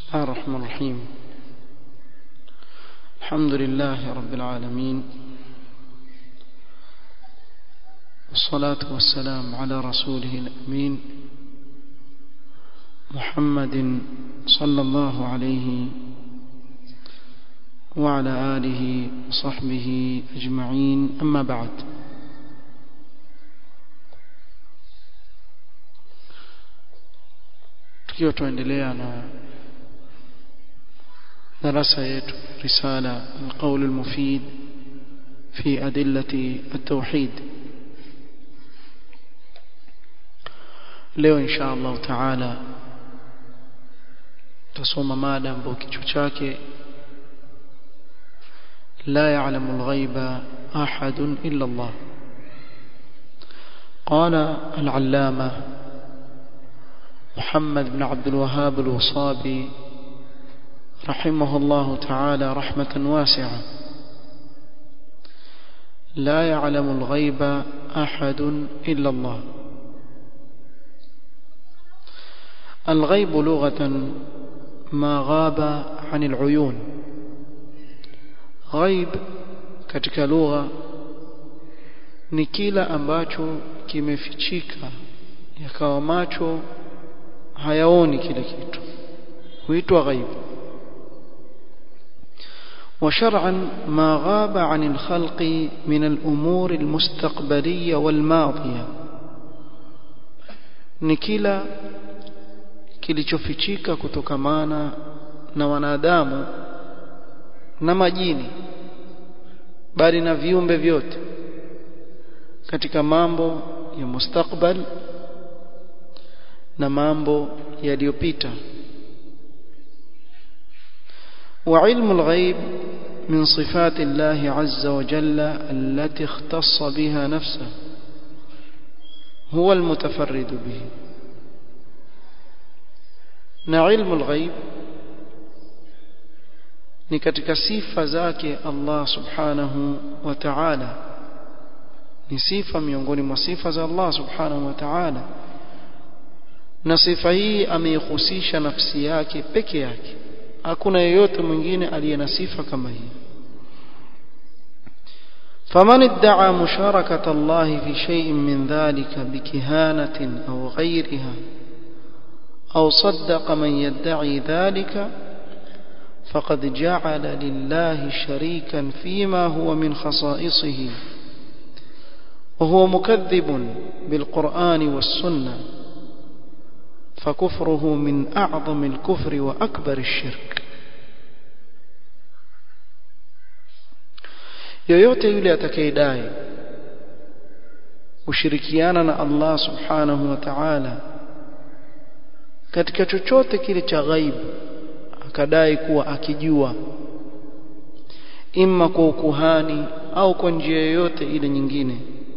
الله الرحمن الرحيم الحمد لله رب العالمين والصلاة والسلام على رسوله الأمين محمد صلى الله عليه وعلى آله وصحبه أجمعين أما بعد tukiwa tuendelea na darasa yetu risala alqaul almufid fi adillati at-tauhid leo insha Allah taala tusoma mada ambayo kichwa chake لا يعلم الغيب أحد إلا الله قال العلامة محمد بن عبد الوهاب الوصابي رحمه الله تعالى رحمة واسعة لا يعلم الغيب أحد إلا الله الغيب لغة ما غاب عن العيون ghaib katika lugha ni kila ambacho kimefichika yakawa macho hayaoni kile kitu huitwa ghaib وشرعا ما غاب عن الخلق من الأمور المستقبلية والماضية ni kila kilichofichika kutokamana na wanadamu na majini bali na viumbe vyote katika mambo ya mustakbal na mambo yaliyopita وعلم الغيب من صفات الله عز وجل التي اختص بها نفسه هو المتفرد به نعلم الغيب ni katika sifa zake Allah subhanahu wa ta'ala ni sifa miongoni mwa sifa za Allah subhanahu wa ta'ala na sifa hii ameihusisha nafsi yake peke yake hakuna yeyote mwingine aliye na sifa kama hii فمن ادعى مشاركة الله في شيء من ذلك بكهانة أو غيرها أو صدق من يدعي ذلك فقد جعل لله شريكا فيما هو من خصائصه وهو مكذب بالقرآن والسنة فكفره من أعظم الكفر وأكبر الشرك yoyote yule atakayedai ushirikiana na Allah subhanahu wa ta'ala katika chochote kile cha ghaibu akadai kuwa akijua imma kwa ukuhani au kwa njia yoyote ile nyingine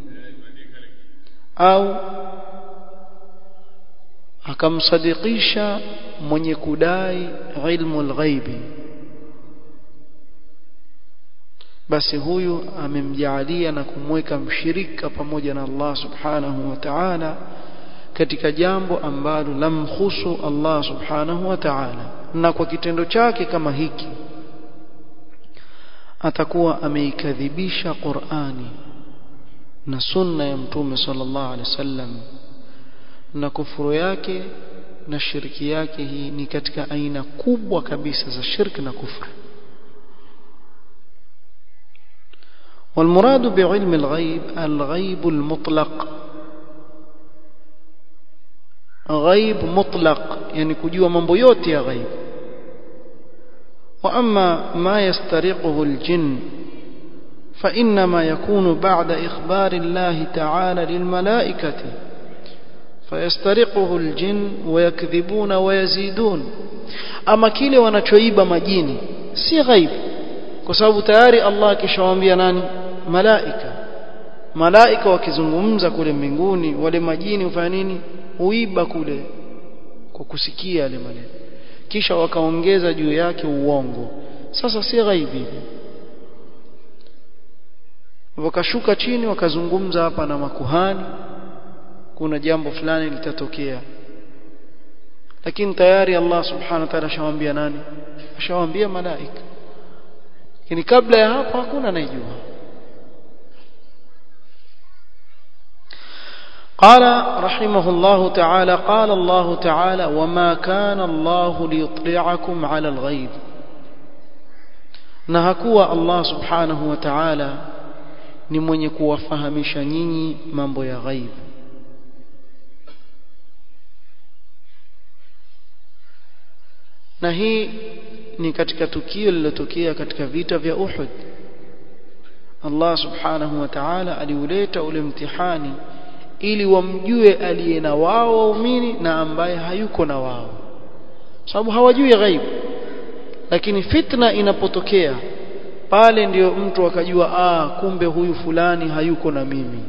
au akamsadikisha mwenye kudai ilmu alghaibi basi huyu amemjaalia na kumweka mshirika pamoja na Allah subhanahu wa ta'ala katika jambo ambalo lamkhusu Allah subhanahu wa ta'ala na kwa kitendo chake kama hiki atakuwa ameikadhibisha Qur'ani na sunna ya mtume sallallahu alaihi wasallam na kufuru yake na shirki yake hii ni katika aina kubwa kabisa za shirki na kufru والمراد بعلم الغيب الغيب المطلق غيب مطلق يعني kujua mambo yote ya ghaib واما ما يسترقه الجن فانما يكون بعد اخبار الله تعالى للملائكه فيسترقه الجن ويكذبون ويزيدون ama kile wanachoiba majini si ghaib kwa sababu tayari Allah akishawaambia nani malaika malaika wakizungumza kule mbinguni wale majini hufanya nini huiba kule kwa kusikia yale maneno kisha wakaongeza juu yake uongo sasa si ghaibi wakashuka chini wakazungumza hapa na makuhani kuna jambo fulani litatokea lakini tayari Allah subhanahu wa ta'ala ashawaambia nani ashawaambia malaika lakini kabla ya hapo hakuna anayejua قال رحمه الله تعالى قال الله تعالى وما كان الله ليطلعكم على الغيب na hakuwa Allah subhanahu wa ta'ala ni mwenye kuwafahamisha nyinyi mambo ya ghaib na hii ni katika tukio lililotokea katika vita vya Uhud Allah subhanahu wa ta'ala aliuleta ule mtihani ili wamjue aliye na wao waumini na ambaye hayuko na wao sababu hawajui ghaibu lakini fitna inapotokea pale ndiyo mtu akajua ah kumbe huyu fulani hayuko na mimi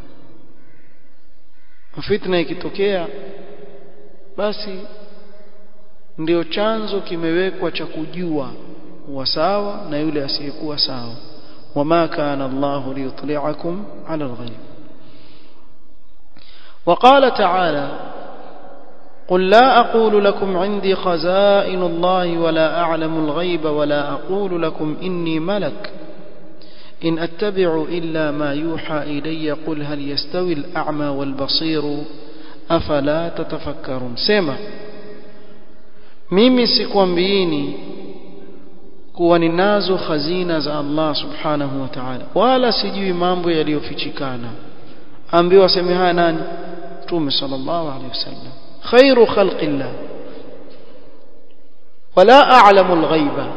fitna ikitokea basi ndio chanzo kimewekwa cha kujua wa sawa na yule asiyekuwa sawa wama kana Allah liyutli'akum 'ala al-ghaib وقال تعالى قل لا أقول لكم عندي خزائن الله ولا أعلم الغيب ولا أقول لكم إني ملك إن أتبع إلا ما يوحى إلي قل هل يستوي الأعمى والبصير أفلا تتفكرون سيما mimi sikwambiini kuwa ninazo khazina za Allah subhanahu wa ta'ala wala sijui mambo yaliyofichikana ambiwa aseme haya nani Mtume sallallahu alaihi wasallam khairu khalqillah wala a'lamu al-ghaiba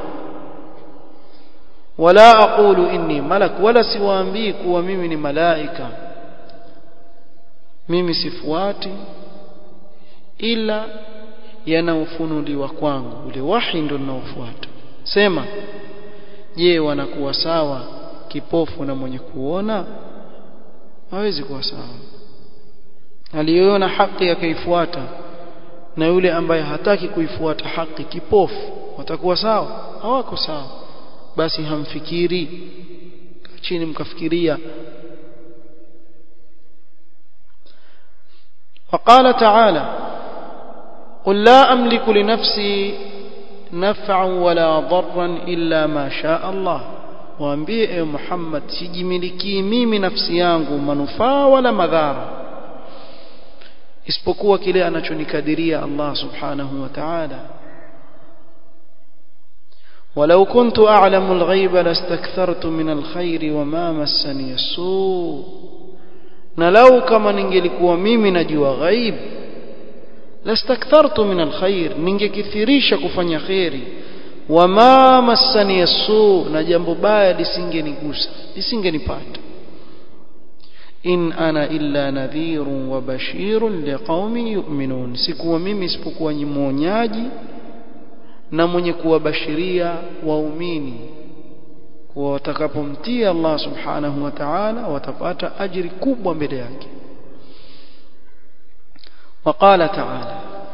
wala aqulu inni malak wala siwaambii kuwa mimi ni malaika mimi sifuati ila yanaofunuliwa kwangu ule wahi ndio ninaofuata sema je wanakuwa sawa kipofu na mwenye kuona hawezi kuwa sawa aliyoona haki akaifuata na yule ambaye hataki kuifuata haki kipofu watakuwa sawa hawako sawa basi hamfikiri chini mkafikiria وقال تعالى قل لا أملك لنفسي نفعا ولا ضرا إلا ما شاء الله waambie ewe Muhammad sijimilikii mimi nafsi yangu manufaa wala madhara isipokuwa kile anachonikadiria Allah subhanahu wa ta'ala ولو كنت أعلم الغيب لاستكثرت من الخير وما مسني السوء na lau kama ningelikuwa mimi najua ghaib lastakthartu min alkhair ningekithirisha kufanya khairi wama massani yasu na jambo baya lisingenigusa lisingenipata in ana illa nadhirun wa bashirun liqaumin yu'minun sikuwa mimi isipokuwa ni mwonyaji na mwenye kuwabashiria waumini kuwa watakapomtii Allah subhanahu wa ta'ala watapata ajiri kubwa mbele yake وقال تعالى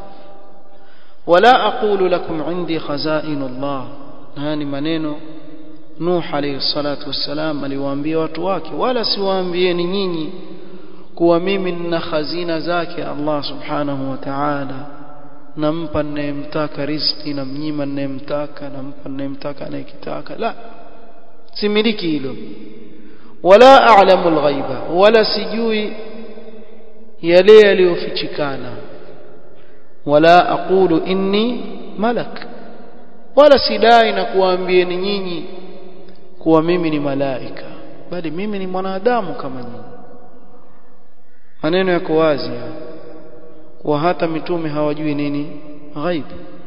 ولا أقول لكم عندي خزائن الله هاني maneno Nuh alayhi salatu wassalam aliwaambia watu wake wala siwaambieni nyinyi kuwa mimi nina khazina zake Allah subhanahu wa ta'ala nampa ninayemtaka riziki na mnyima ninayemtaka nampa ninayemtaka anayekitaka la similiki hilo wala a'lamu al-ghaiba wala sijui yale yaliyofichikana wala aqulu inni malak wala sidai na kuwaambieni nyinyi kuwa mimi ni malaika bali mimi ni mwanadamu kama nyinyi maneno yako wazi kuwa hata mitume hawajui nini ghaib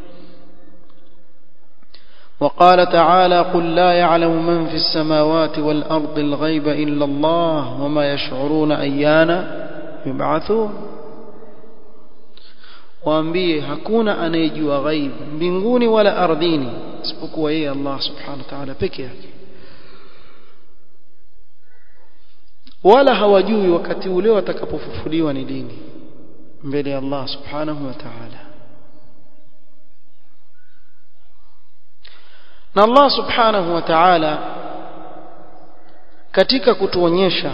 وقال تعالى قل لا يعلم من في السماوات والأرض الغيب إلا الله وما يشعرون أيانا يبعثون waambie hakuna anayejua ghaib mbinguni wala ardhini isipokuwa yeye Allah subhanahu wa ta'ala peke yake wala hawajui wakati ule watakapofufuliwa ni lini mbele ya Allah subhanahu wa ta'ala na Allah subhanahu wa ta'ala katika kutuonyesha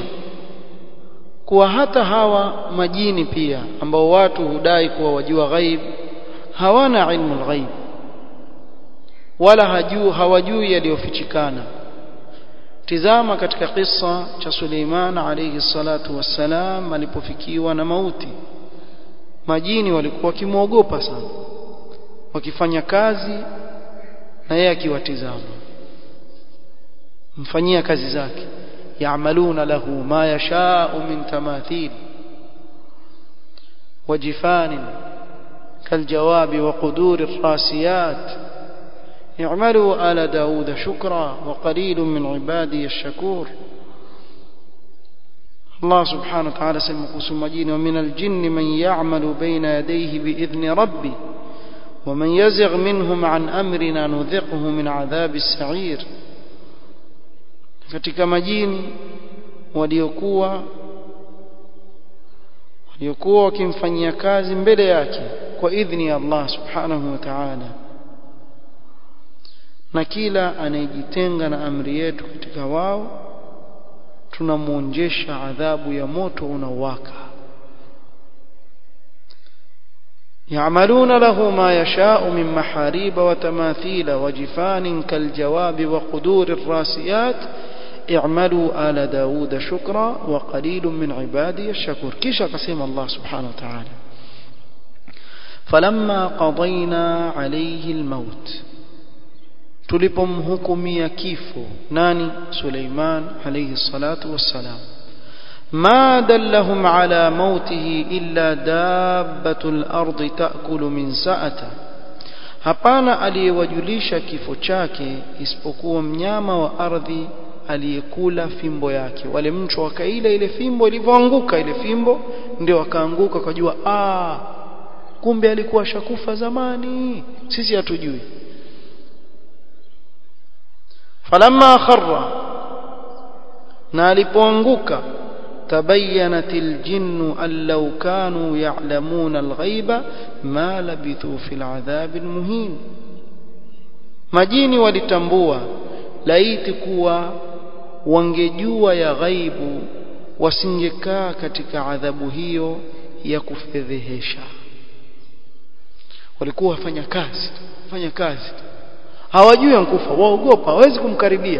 kuwa hata hawa majini pia ambao watu hudai kuwa wajua ghaib hawana ilmu alghaib wala hajuu hawajui yaliyofichikana tizama katika kisa cha Suleiman alayhi salatu wassalam alipofikiwa na mauti majini walikuwa wakimwogopa sana wakifanya kazi na yeye akiwatizama mfanyia kazi zake ya'maluna lahu ma yasha'u min tamathil وجفان كالجواب وقدور الراسيات اعملوا آل داود شكرا وقليل من عبادي الشكور الله سبحانه وتعالى سمقوس مجين ومن الجن من يعمل بين يديه بإذن ربي ومن يزغ منهم عن أمرنا نذقه من عذاب السعير katika majini waliokuwa waliokuwa wakimfanyia kazi mbele yake kwa idhni ya Allah subhanahu wa ta'ala na kila anayejitenga na amri yetu katika wao tunamwonjesha adhabu ya moto unaowaka يعملون له ما يشاء من محاريب وتماثيل وجفان كالجواب وقدور الراسيات اعملوا آل داود شكرا وقليل من عبادي الشكور كيش قسم الله سبحانه وتعالى فلما قضينا عليه الموت tulipomhukumia kifo nani Suleiman alayhi salatu wassalam ما دلهم على موته إلا دابة الأرض تأكل من سأته hapana aliyewajulisha kifo chake isipokuwa mnyama wa ardhi aliyekula fimbo yake wale mchwa wakaila ile fimbo ilivyoanguka ile fimbo ndio akaanguka kujua ah kumbe alikuwa shakufa zamani sisi hatujui falamma kharra na alipoanguka تبينت الجن أن لو كانوا يعلمون الغيب ما لبثوا في العذاب المهين majini walitambua laiti kuwa wangejua ya ghaibu wasingekaa katika adhabu hiyo ya kufedhehesha walikuwa wafanya kazi fanya kazi hawajui ankufa waogopa hawezi kumkaribia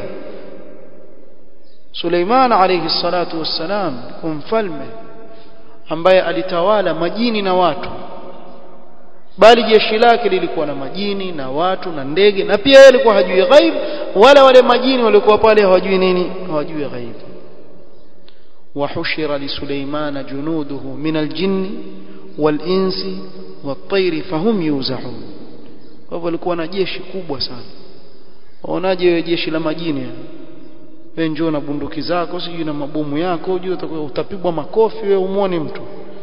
Suleiman alayhi salatu wassalam kwa mfalme ambaye alitawala majini na watu bali jeshi lake lilikuwa na majini na watu na ndege na pia yeye alikuwa hajui ghaib wala wale majini walikuwa pale hawajui nini hawajui ghaib وحشر لسليمان جنوده من الجن والإنس والطير فهم يوزعون وهو alikuwa na jeshi kubwa sana waonaje jeshi la majini wewe njoo na bunduki zako sijui na mabomu yako ujue utapigwa makofi wewe umuone mtu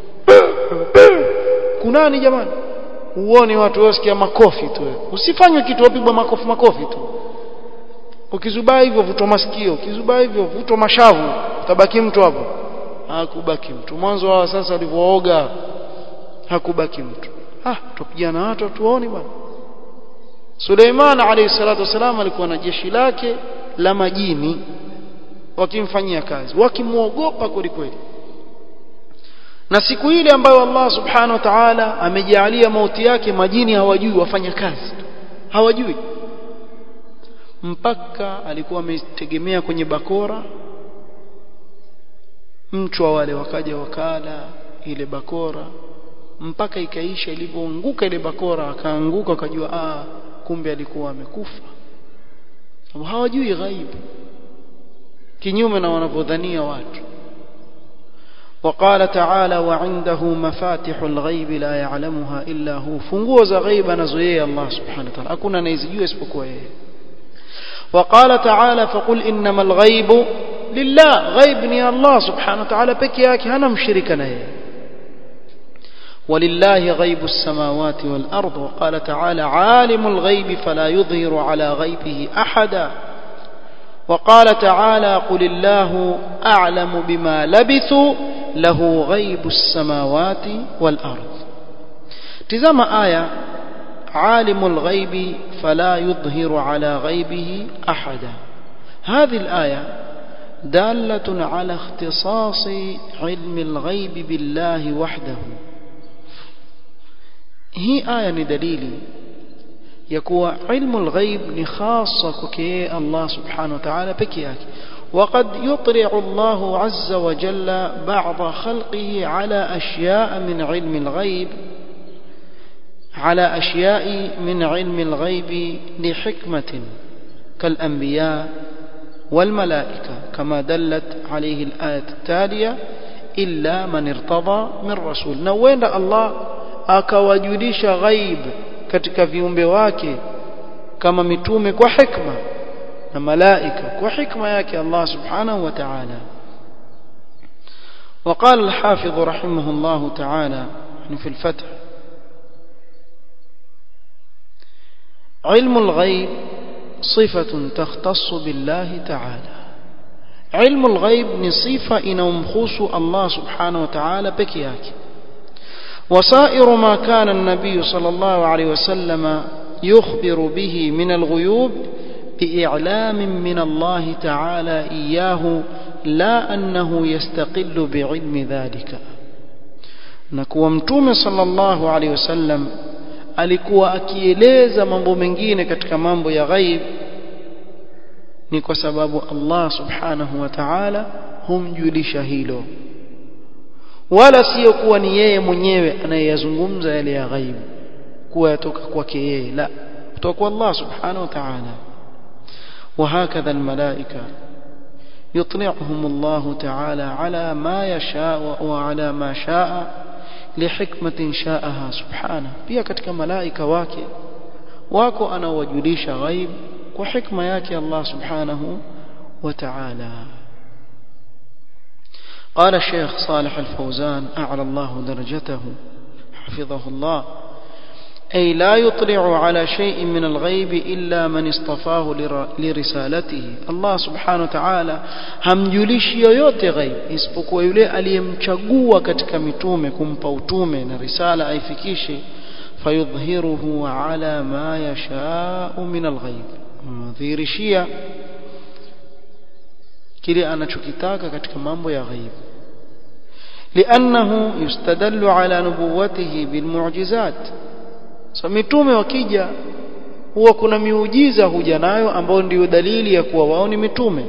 kunani jamani uone watu wasikia makofi tu wewe usifanywe kitu wapigwa makofi makofi tu ukizubaa hivyo vutwa masikio ukizubaa hivyo vutwa mashavu utabaki mtu hapo hakubaki mtu mwanzo wao sasa walivyooga hakubaki mtu ah tupigana watu tuone bwana Suleiman alayhi salatu wasalam alikuwa na jeshi lake la majini wakimfanyia kazi wakimwogopa kwelikweli na siku ile ambayo Allah subhanahu wa ta'ala amejalia mauti yake majini hawajui wafanya kazi hawajui mpaka alikuwa ametegemea kwenye bakora mchwa wale wakaja wakala ile bakora mpaka ikaisha ilivyoanguka ile bakora akaanguka akajua ah kumbe alikuwa amekufa hawajui ghaibu kinyume na wanavyodhania watu وقال تعالى وعنده مفاتح الغيب لا يعلمها إلا هو funguo za ghaib anazoyeye Allah subhanahu wa ta'ala hakuna anayezijua isipokuwa yeye وقال تعالى فقل إنما الغيب لله غيب ni Allah subhanahu wa ta'ala peke yake hana mshirika na yeye ولله غيب السماوات والأرض وقال تعالى عالم الغيب فلا يظهر على غيبه أحدا وقال تعالى قل الله أعلم بما لبثوا له غيب السماوات والأرض تزام آية عالم الغيب فلا يظهر على غيبه أحدا هذه الآية دالة على اختصاص علم الغيب بالله وحده hii aya ni dalili ya kuwa ilmu alghaib ni khasa kwake Allah subhanahu wa ta'ala peke yake وقد يطلع الله عز وجل بعض خلقه على أشياء من علم الغيب على أشياء من علم الغيب لحكمة كالأنبياء والملائكة كما دلت عليه الآية التالية إلا من ارتضى من رسول نوين الله akawajulisha ghaib katika viumbe wake kama mitume kwa hikma na malaika kwa hikma yake Allah subhanahu wa ta'ala وقال الحافظ رحمه الله تعالى في الفتح علم الغيب صفة تختص بالله تعالى علم الغيب ni sifa inaomhusu Allah subhanahu wa ta'ala peke yake وسائر ما كان النبي صلى الله عليه وسلم يخبر به من الغيوب بإعلام من الله تعالى إياه لا أنه يستقل بعلم ذلك نكوى متوم صلى الله عليه وسلم alikuwa akieleza mambo mengine katika mambo ya ghaib ni kwa sababu Allah subhanahu wa ta'ala humjulisha hilo wala sio kuwa ni yeye mwenyewe anayeyazungumza yale ya ghaib kuwa yatoka kwake yeye la kutoka kwa Allah subhanahu wa ta'ala وهكذا الملائكة يطلعهم الله تعالى على ما يشاء وعلى ما شاء لحكمة شاءها سبحانه pia katika malaika wake wako anawajulisha ghaib kwa hikma yake Allah subhanahu wa ta'ala قال الشيخ صالح الفوزان أعلى الله درجته حفظه الله أي لا يطلع على شيء من الغيب إلا من اصطفاه لرسالته الله سبحانه وتعالى hamjulishi yoyote ghaib isipokuwa yule aliyemchagua katika mitume kumpa utume na risala aifikishe fayudhhiruhu ala ma yashau min alghaib mdhihirishia kile anachokitaka katika mambo ya ghaib لأنه يستدل على نبوته بالمعجزات so mitume wakija huwa kuna miujiza huja nayo ambayo ndiyo dalili ya kuwa wao ni mitume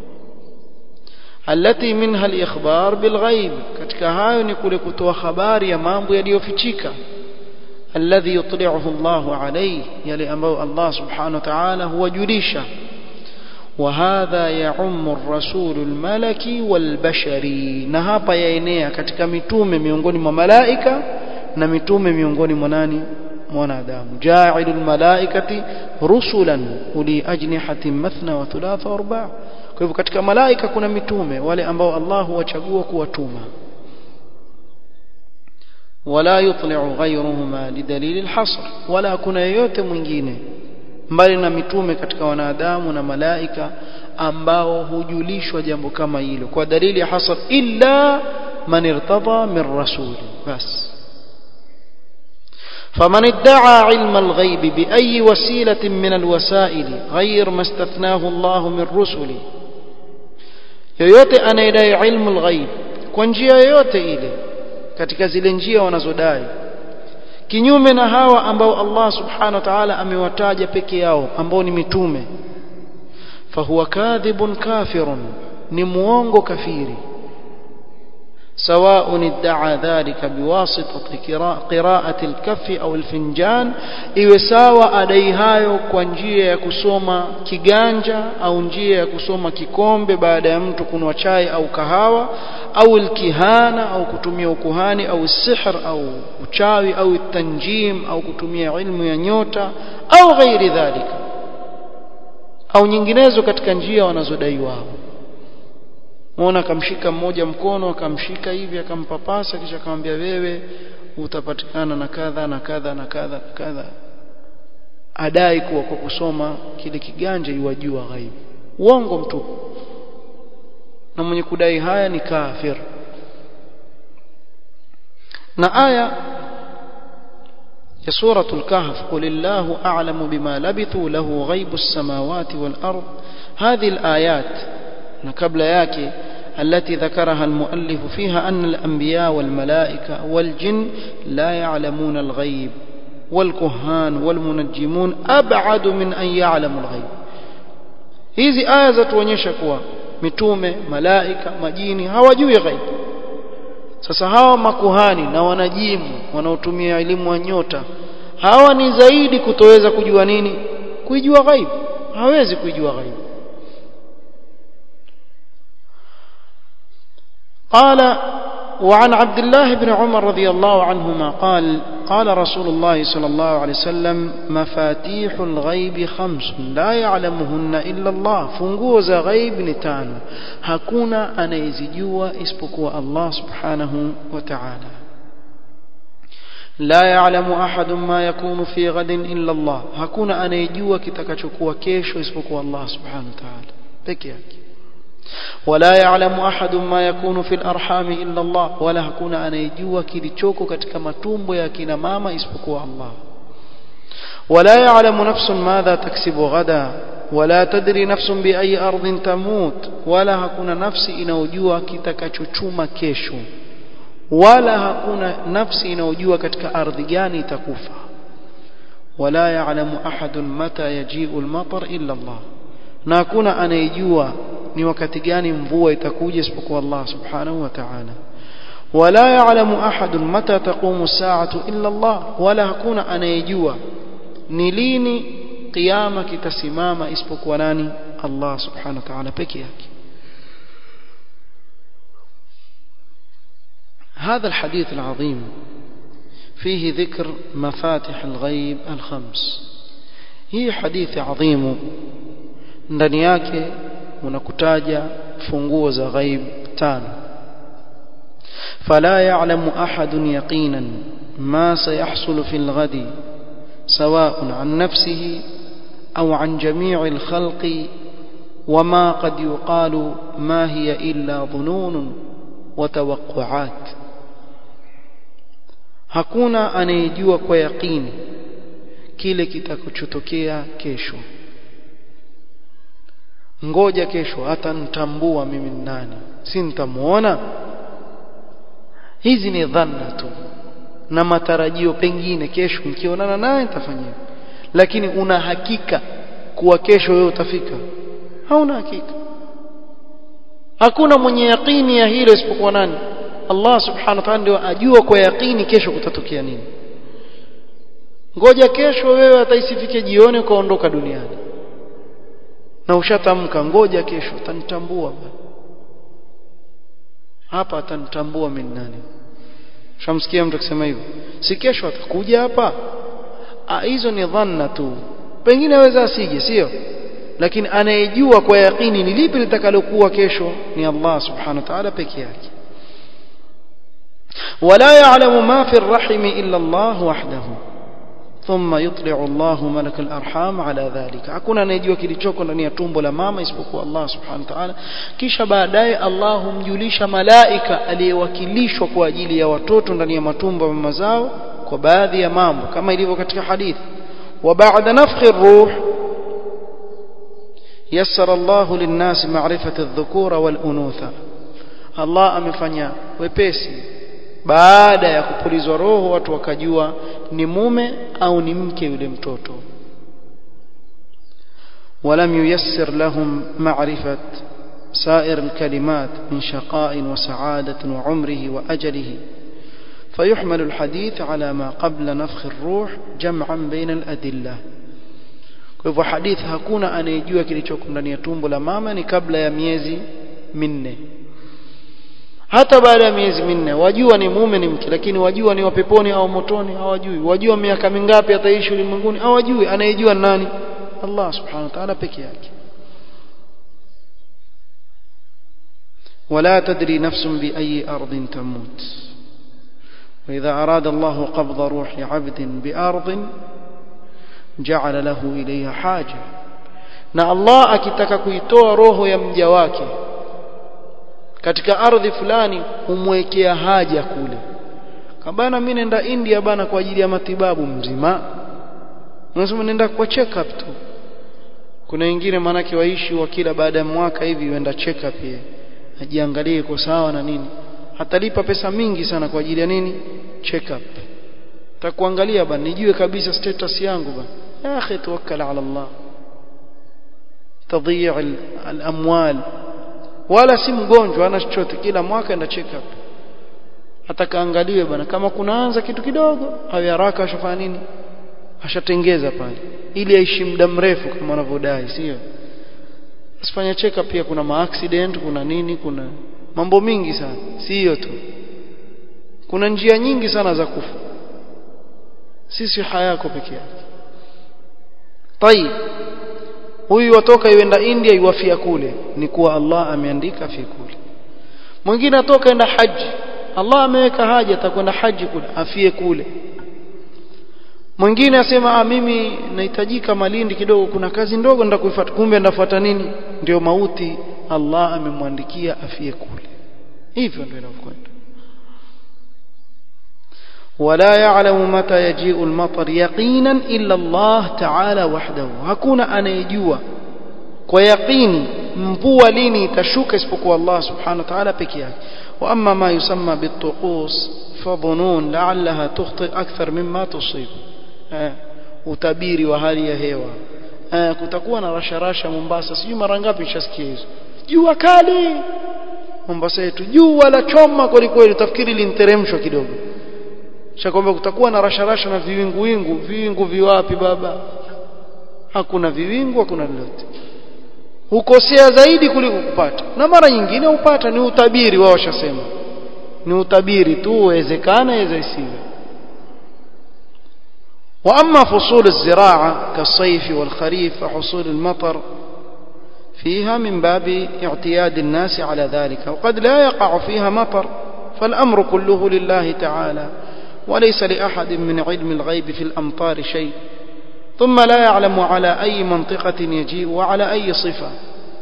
alati minha al-ikhbar bilghaib katika hayo ni kule kutoa habari ya mambo yaliyofichika alladhi yutli'uhu Allah alayhi yale ambayo Allah subhanahu wa ta'ala huwajulisha وهذا يعم الرسول الملكي والبشري na hapa yaenea katika mitume miongoni mwa malaika na mitume miongoni mwa nani mwanadamu ja'ilul malaikati rusulan uli ajnihatin mathna wa thulatha wa arba' kwa hivyo katika malaika kuna mitume wale ambao Allah huwachagua kuwatuma wala yutli'u ghayruhuma lidalil alhasr wala kuna yeyote mwingine mbali na mitume katika wanadamu na malaika ambao hujulishwa jambo kama hilo kwa dalili ya hasr illa man irtada min rasul bas فمن ادعى علم الغيب بأي وسيلة من الوسائل غير ما استثناه الله من رسله yoyote anayedai ilmu lghaib kwa njia yoyote ile katika zile njia wanazodai kinyume na hawa ambao Allah subhanahu wa ta'ala amewataja peke yao ambao ni mitume fahuwa kadhibun kafirun ni muongo kafiri سواء ادعى ذلك بواسطة قراءة الكف أو الفنجان iwe sawa adai hayo kwa njia ya kusoma kiganja au njia ya kusoma kikombe baada ya mtu kunwa chai au kahawa au alkihana au kutumia ukuhani au sihr au uchawi au tanjim au kutumia ilmu ya nyota au ghairi dhalika au nyinginezo katika njia wanazodai wao muona akamshika mmoja mkono akamshika hivi akampapasa kisha akamwambia wewe utapatikana na kadha na kadha na kadha na kadha adai kuwa kwa kusoma kile kiganja iwajua ghaibu uongo mtupu na mwenye kudai haya ni kafir na aya ya suratul kahf qul illahu a'lamu bima labithu lahu ghaibu as-samawati wal ard hadhihi al-ayat na kabla yake التي ذكرها المؤلف فيها أن الأنبياء والملائكة والجن لا يعلمون الغيب والكهان والمنجمون أبعد من أن يعلموا الغيب hizi aya zatuonyesha kuwa mitume malaika majini hawajui ghaib sasa hawa makuhani na wanajimu wanaotumia elimu wa nyota hawa ni zaidi kutoweza kujua nini kuijua ghaib hawezi kuijua ghaib قال وعن عبد الله بن عمر رضي الله عنهما قال قال رسول الله صلى الله عليه وسلم مفاتيح الغيب خمس لا يعلمهن إلا الله فنجوز غيب نتان هكونا أنا يزجوا اسبقوا الله سبحانه وتعالى لا يعلم أحد ما يكون في غد إلا الله هكونا أنا يجوا كتكشكوا كيشو اسبقوا الله سبحانه وتعالى بكيك ولا يعلم أحد ما يكون في الأرحام إلا الله ولا hakuna anayejua kilichoko katika matumbo ya kina mama isipokuwa Allah ولا يعلم نفس ماذا تكسب غدا ولا تدري نفس بأي أرض تموت ولا hakuna nafsi inayojua kitakachochuma kesho wala hakuna nafsi inayojua katika ardhi gani itakufa ولا يعلم أحد متى يجيء المطر إلا الله na hakuna anayejua ni wakati gani mvua itakuja isipokuwa Allah subhanahu wa ta'ala wala ya'lamu ahadun mata taqumu as-sa'atu illa Allah wala hakuna anayejua ni lini kiyama kitasimama isipokuwa nani Allah subhanahu wa ta'ala peke yake هذا الحديث العظيم فيه ذكر مفاتح الغيب الخمس هي حديث عظيم ndani yake unakutaja funguo za ghaib tano فلا يعلم أحد يقينا ما سيحصل في الغد سواء عن نفسه أو عن جميع الخلق وما قد يقال ما هي إلا ظنون وتوقعات hakuna anayejua kwa yaqini kile kitakachotokea kesho ngoja kesho hata nitambua mimi ni nani si nitamuona hizi ni dhanna tu na matarajio pengine kesho nikionana naye nitafanyia lakini una hakika kuwa kesho wewe utafika hauna hakika hakuna mwenye yaqini ya hilo isipokuwa nani Allah subhanahu wa ta'ala ndio ajua kwa yaqini kesho kutatokea nini ngoja kesho wewe ataisifike jioni ukaondoka duniani na ushatamka ngoja kesho atanitambua hapa atanitambua mimi nani shamsikia mtu akisema hivyo si kesho atakuja hapa hizo ni dhanna tu pengine aweza asije sio lakini anayejua kwa yaqini ni lipi litakalokuwa kesho ni Allah subhanahu wa ta'ala peke yake ولا يعلم ما في الرحم إلا الله وحده ثم يطلع الله ملك الارham ala dhalika hakuna anayejua kilichoko ndani ya tumbo la mama isipokuwa Allah subhanahu wa ta'ala kisha baadaye Allah humjulisha malaika aliyewakilishwa kwa ajili ya watoto ndani ya matumbo ya mama zao kwa baadhi ya mambo kama ilivyo katika hadithi wa ba'da nafkhi ar-ruh yassara Allah lin-nas ma'rifata adh-dhukura wal-unutha Allah amefanya wepesi baada ya kupulizwa roho watu wakajua ni mume au ni mke yule mtoto ولم ييسر لهم معرفة سائر الكلمات من شقاء وسعادة وعمره وأجله فيحمل الحديث على ما قبل نفخ الروح جمعا بين الأدلة kwa hivyo hadithi hakuna anayejua kilichoko ndani ya tumbo la mama ni kabla ya miezi minne hata baada ya miezi minne wajua ni mume ni mke lakini wajua ni wapeponi au motoni hawajui wajua miaka mingapi ataishi ulimwenguni hawajui anayejua nani Allah subhanahu wa ta'ala peke yake ولا تدري نفس بأي أرض تموت وإذا أراد الله قبض روح عبد بأرض جعل له إليها حاجة na Allah akitaka kuitoa roho ya mja wake katika ardhi fulani humwekea haja kule kabana mimi nenda India bana kwa ajili ya matibabu mzima unasema nenda kwa check up tu kuna wengine manake waishi wa kila baada ya mwaka hivi huenda check up ye ajiangalie iko sawa na nini atalipa pesa mingi sana kwa ajili ya nini check up takuangalia bana nijue kabisa status yangu bana ya akhi tawakkal ala Allah tadhiya al-amwal wala si mgonjwa ana chochote kila mwaka enda check up atakaangaliwe bana kama kunaanza kitu kidogo au haraka ashafanya nini ashatengeza pale ili aishi muda mrefu kama wanavyodai sio asifanya check up pia kuna maaccident kuna nini kuna mambo mingi sana si hiyo tu kuna njia nyingi sana za kufa sisi hayako peke yake tayib huyu watoka yuenda India yuwafia kule ni kuwa Allah ameandika afie kule mwingine atoka enda haji Allah ameweka haja atakwenda haji kule afie kule mwingine asema ah mimi nahitajika Malindi kidogo kuna kazi ndogo ndakuifuata kumbe ndafuata nini ndio mauti Allah amemwandikia afie kule hivyo ndio inavyokwenda ولا يعلم متى يجيء المطر يقينا إلا الله تعالى وحده hakuna anayejua kwa yaqini mvua lini itashuka isipokuwa Allah subhanahu wa ta'ala peke yake واما ما يسمى بالطقوس فظنون لعلها تخطئ اكثر مما تصيب utabiri wa hali ya hewa kutakuwa na rasharasha Mombasa sijui mara ngapi nishasikia hizo jua kali Mombasa yetu jua la choma kweli kweli utafikiri linteremshwa kidogo shakwambia kutakuwa na rasharasha na viwingu wingu viwingu viwapi baba hakuna viwingu hakuna lolote hukosea zaidi kuliko kupata na mara nyingine upata ni utabiri wao washasema ni utabiri tu uwezekana iweza isiwe واما فصول الزراعه كالصيف والخريف وحصول المطر فيها من باب اعتياد الناس على ذلك وقد لا يقع فيها مطر فالامر كله لله تعالى وليس لاحد من علم الغيب في الامطار شيء ثم لا يعلم على اي منطقه يجيء وعلى اي صفه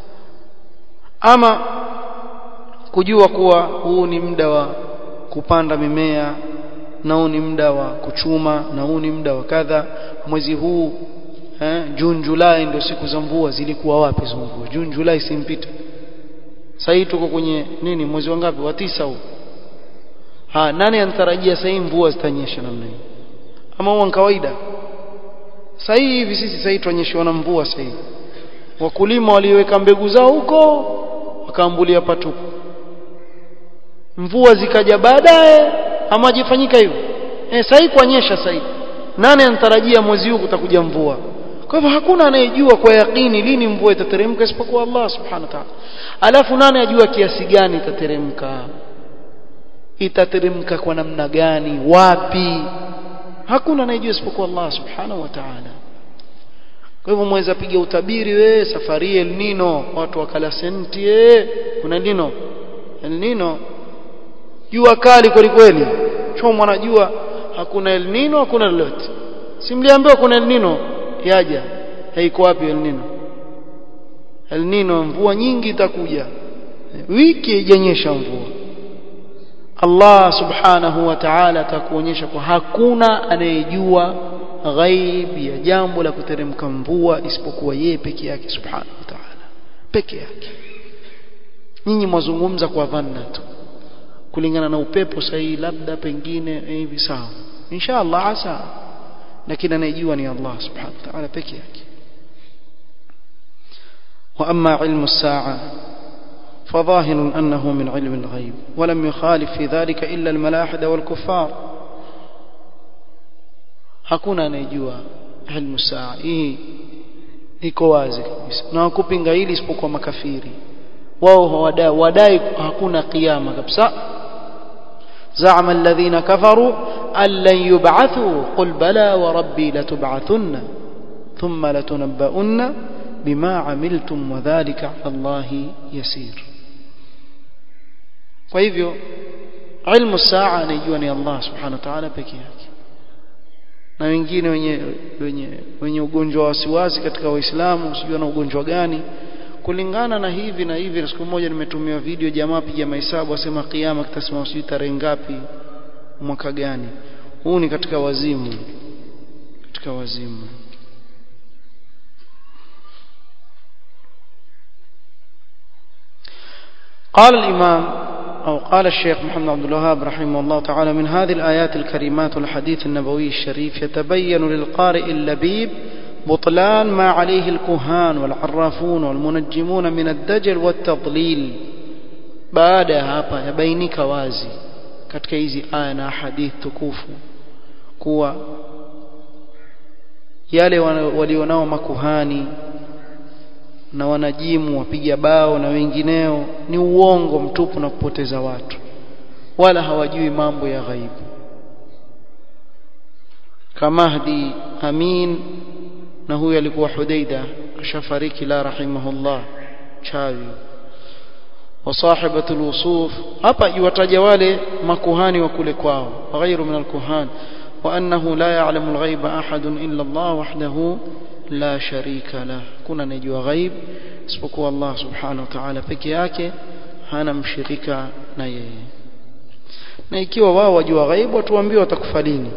ama kujua kuwa huu ni muda wa kupanda mimea na huu ni muda wa kuchuma na huu ni muda wa kadha mwezi huu eh, June July ndio siku za mvua zilikuwa wapi hizo mvua June July simpita sasa tuko kwenye nini mwezi wa ngapi wa tisa huu ha nani anatarajia sasa hii mvua zitanyesha namna hii ama huwa kawaida sasa hivi sisi sasa tuonyeshwa na mvua sasa hivi wakulima waliweka mbegu zao huko wakaambulia patupu mvua zikaja baadaye ama jifanyika hivyo eh sasa kuonyesha sasa nani anatarajia mwezi huu kutakuja mvua kwa hivyo hakuna anayejua kwa yakini lini mvua itateremka isipokuwa Allah subhanahu wa ta'ala alafu nani ajua kiasi gani itateremka itateremka kwa namna gani wapi hakuna anayejua isipokuwa Allah subhanahu wa ta'ala kwa hivyo mweza piga utabiri we safari El Nino watu wakala senti eh kuna El Nino El Nino jua kali kweli kweli chomwa na jua hakuna El Nino hakuna lolote simliambiwa kuna El Nino yaja haiko wapi El Nino El Nino mvua nyingi itakuja wiki haijanyesha mvua Allah subhanahu wa ta'ala atakuonyesha kwa hakuna anayejua ghaib ya jambo la kuteremka mvua isipokuwa yeye peke yake subhanahu wa ta'ala peke yake nyinyi mwazungumza kwa dhanna tu kulingana na upepo sahihi labda pengine hivi sawa inshallah asa lakini anayejua ni Allah subhanahu wa ta'ala peke yake واما علم الساعه فظاهر انه من علم الغيب ولم يخالف في ذلك الا الملاحده والكفار hakuna anayejua ilmu saa hii iko wazi kabisa na wakupinga hili isipokuwa makafiri wao hawadai wadai hakuna kiyama kabisa زعم الذين كفروا أن لن يبعثوا قل بلى وربي لتبعثن ثم لتنبؤن بما عملتم وذلك على الله يسير فهيفيو علم الساعة نيجوني الله سبحانه وتعالى peke yake na wengine wenye wenye wenye ugonjwa wa wasiwasi katika waislamu sijui na ugonjwa gani kulingana na hivi na hivi na siku moja nimetumia video jamaa piga mahesabu asema kiyama kitasimama sijui tarehe ngapi mwaka gani huu ni katika wazimu katika wazimu قال الإمام أو قال الشيخ محمد عبد الوهاب رحمه الله تعالى من هذه الآيات الكريمات والحديث النبوي الشريف يتبين للقارئ اللبيب بطلان ما عليه الكهان والعرافون والمنجمون من الدجل والتضليل baada ya hapa yabainika wazi katika hizi aya na hadithi tukufu kuwa yale walionao makuhani na wanajimu wapiga bao na wengineo ni uongo mtupu na kupoteza watu wala hawajui mambo ya ghaibu kamahdi amin na huyu alikuwa hudaida ashafariki la rahimahullah chawi وصاحبة الوصوف hapa iwataja wale makuhani wa kule kwao وغير من الكهان وأنه لا يعلم الغيب أحد إلا الله وحده لا شريك له kuna anejua ghaib isipokuwa Allah subhanahu wa ta'ala peke yake hana mshirika na yeye na ikiwa wao wajua ghaib watuambie watakufa lini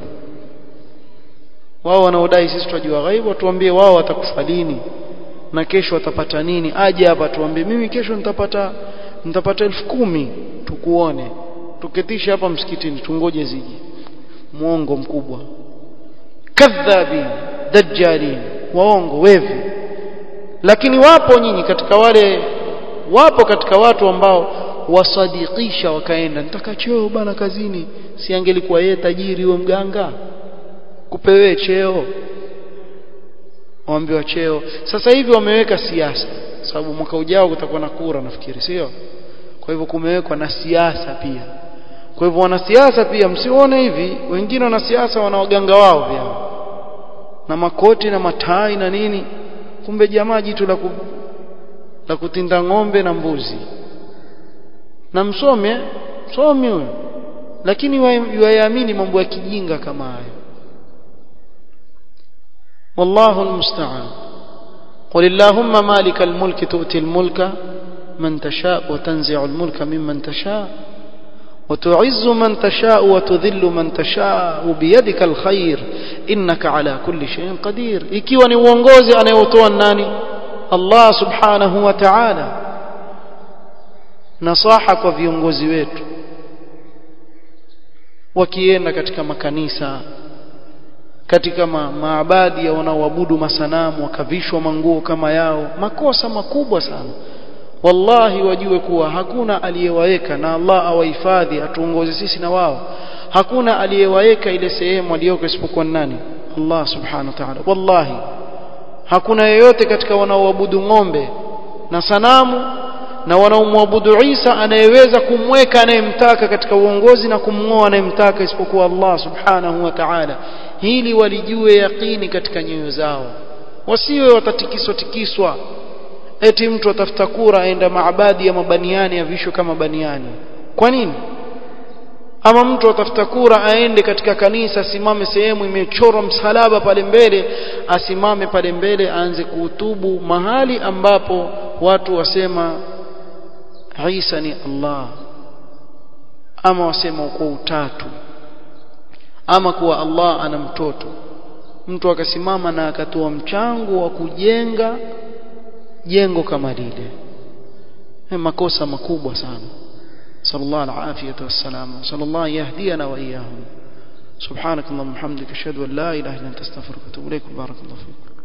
wao wanaodai sisi tunajua ghaib watuambie wao watakufa lini na kesho watapata nini aje hapa tuambie mimi kesho nitapata nitapata elfu kumi tukuone tuketisha hapa msikitini tungoje ziji muongo mkubwa kadhabin dajjalin waongo wevi lakini wapo nyinyi katika wale wapo katika watu ambao wasadikisha wakaenda nitaka cheo bana kazini si angelikuwa yeye tajiri huyo mganga kupewe cheo waambiwa cheo sasa hivi wameweka siasa sababu mwaka ujao kutakuwa na kura nafikiri sio kwa hivyo kumewekwa na siasa pia kwa hivyo wanasiasa pia msione hivi wengine wanasiasa wana waganga wao pia na makoti na matai na nini kumbe jamaa jitu la, ku, la kutinda ng'ombe na mbuzi na msome msomi huyo lakini wayaamini mambo ya kijinga kama hayo والله المستعان قل اللهم مالك الملك تؤتي الملك من تشاء وتنزع الملك ممن تشاء وتعز من تشاء وتذل من تشاء بيدك الخير إنك على كل شيء قدير ikiwa ni uongozi anayotoa nani Allah subhanahu wa ta'ala nasaha kwa viongozi wetu wakienda katika makanisa katika ma, maabadi ya wanaoabudu masanamu wakavishwa manguo kama yao makosa makubwa sana wallahi wajue kuwa hakuna aliyewaweka na Allah awahifadhi atuongoze sisi na wao hakuna aliyewaweka ile sehemu aliyoko isipokuwa nani Allah subhanahu wa ta'ala wallahi hakuna yeyote katika wanaoabudu ng'ombe na sanamu na wanaomwabudu Isa anayeweza kumweka anayemtaka katika uongozi na kumng'oa anayemtaka isipokuwa Allah subhanahu wa ta'ala hili walijue yaqini katika nyoyo zao wasiwe watatikiswa tikiswa eti mtu atafuta kura aenda maabadi ya mabaniani avishwe kama baniani kwa nini ama mtu atafuta kura aende katika kanisa asimame sehemu imechorwa msalaba pale mbele asimame pale mbele aanze kuhutubu mahali ambapo watu wasema Isa ni Allah ama wasema kwa utatu ama kuwa Allah ana mtoto mtu akasimama na akatoa mchango wa kujenga jengo kama lile makosa makubwa sana sallallahu alafiyatu wassalam sallallahu yahdiyana wa iyyahum subhanak allahumma hamdika ashhadu an la ilaha illa anta astaghfiruka wa atubu ilaik barakallahu fiik